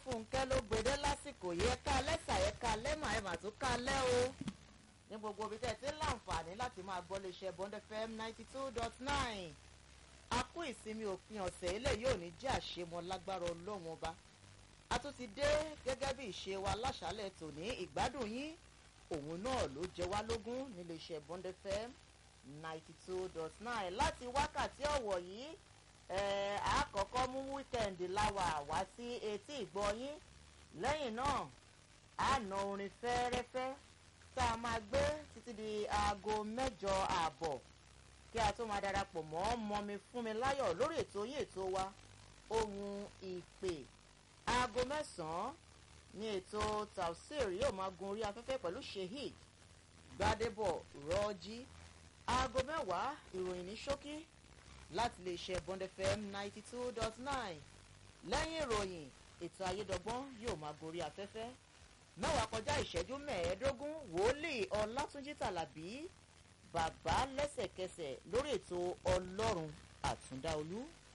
fúnkẹ́ ló gbedé lásìkò yẹ ká lẹ́sà yẹ ká lẹ́mà ẹ̀ mà tún ká lẹ́ o ní gbogbo ibi tẹ́ ẹ ti ń láǹfààní láti máa gbọ́ lè ṣe bond fm ninety two dot nine a kú ìsinmi òpin ọ̀sẹ̀ ilé yóò ní jẹ́ àṣemọ lágbára ọlọ́run ọba a tún ti dé gẹ́gẹ́ bí ìṣe wa láṣálẹ̀ tòní ìgbádùn yín òun náà ló jẹ wá lógún nílé iṣẹ́ bond fm ninety two dot nine láti wákàtí ọ̀wọ̀ yìí àkọ́kọ́ mú wíkẹ̀ndì láwà wá sí etí ìgbọ́yín lẹ́yìn náà a nà orin fẹ́ẹ́rẹ́fẹ́ tá a máa gbé títí di aago mẹ́jọ ààbọ̀ kí a tó máa darapọ̀ mọ́ mọ́mi fún mi láyọ̀ lórí ètò yín ètò wa ohun ìpè aago mẹ́sàn-án ní ètò tafsir yóò máa gun orí afẹ́fẹ́ pẹ̀lú sheik gbadebo rọ́jí aago mẹ́wàá ìròyìn ní ṣókí láti lè ṣe bond fm ninety two dot nine lẹ́yìn ìròyìn ètò ayédọ́gbọ́n yóò máa gorí afẹ́fẹ́ mẹ́wàá kọjá ìṣẹ́jú mẹ́ẹ̀ẹ́dógún wòlíì ọlátúnjí tàlàbí bàbá lẹ́sẹ̀kẹsẹ̀ lórí ètò ọlọ́run àtúndáolú